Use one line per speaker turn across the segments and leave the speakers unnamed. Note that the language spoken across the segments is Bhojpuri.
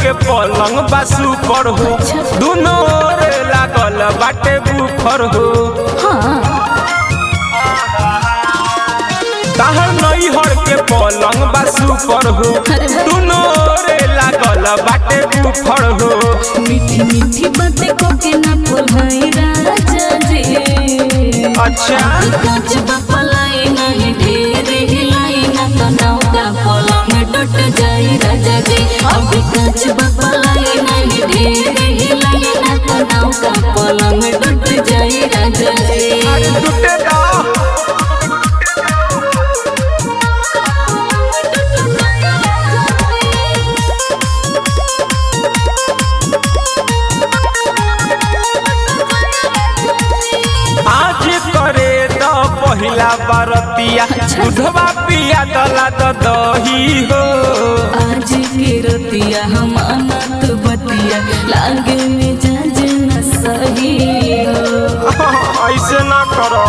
के पलंग बासु पर हो दुनो रे लागल बाटे बुफर हो ताहर नैहर के पलंग बासु पर हो दुनो रे लागल बाटे बुफर हो
मीठी मीठी बातें को के ना बोलाई राजा जी
अच्छा
कांच बपलाई नहीं ढेर हिलाई ना तो नौका पलंग टूट जाई राजा जी अभी कांच बपलाई नहीं ढेर हिलाई ना तो नौका पलंग टूट जाई राजा जी
टूटे दा आज करे द पहिला बरतिया दूधवा पिया दला द दही हो
आज के रतिया हम अनत बतिया लागे में जाज न सही हो
ऐसे ना करो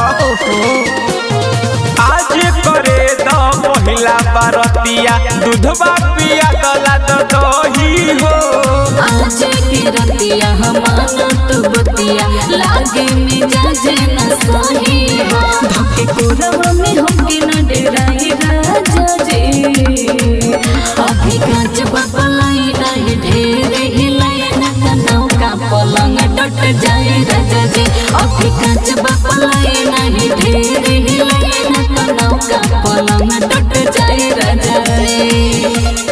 आज करे द पहिला बरतिया दूधवा पिया दला द दही हो
आज के रतिया हम अनत बतिया लागे में जाज न सही हो धके कोरवा में होके न डेराई राजा जी अभी कांच बपलाई नहीं ढेर हिलाई न त नौका पलंग टट जाए राजा जी अभी कांच बपलाई नहीं ढेर हिलाई न त नौका पलंग टट जाए राजा जी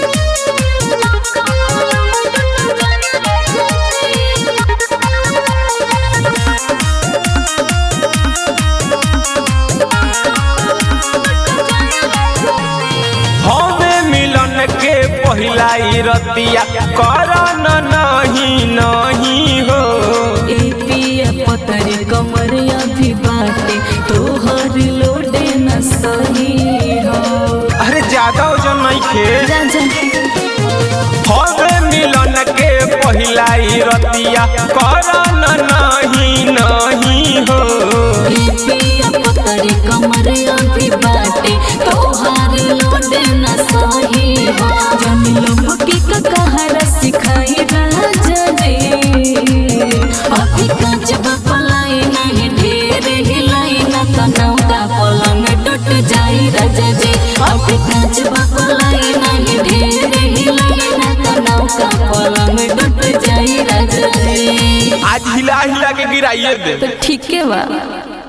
हमें मिलन के पहिला ई रतिया करन नहीं नहीं हो
ए पिया पतरी कमर अभी बाटे तोहर लोडे न सही हो
अरे ज्यादा वजन नहीं खे
जा जा
हवे मिलन के पहिला ई रतिया करन नहीं नहीं हो
ए पिया पतरी कमर अभी बाटे तोहर लोडे न सही हो जन लंबकी का कहर सिखाई राजा जी अभी कांच बपलाई नहीं ढेर हिलाई न तो नौका पलंग टूट जाई राजा जी अभी कांच बपलाई नहीं ढेर हिलाई न तो नौका पलंग टूट जाई राजा जी
आज हिला हिला के गिराइए दे
तो ठीक है बा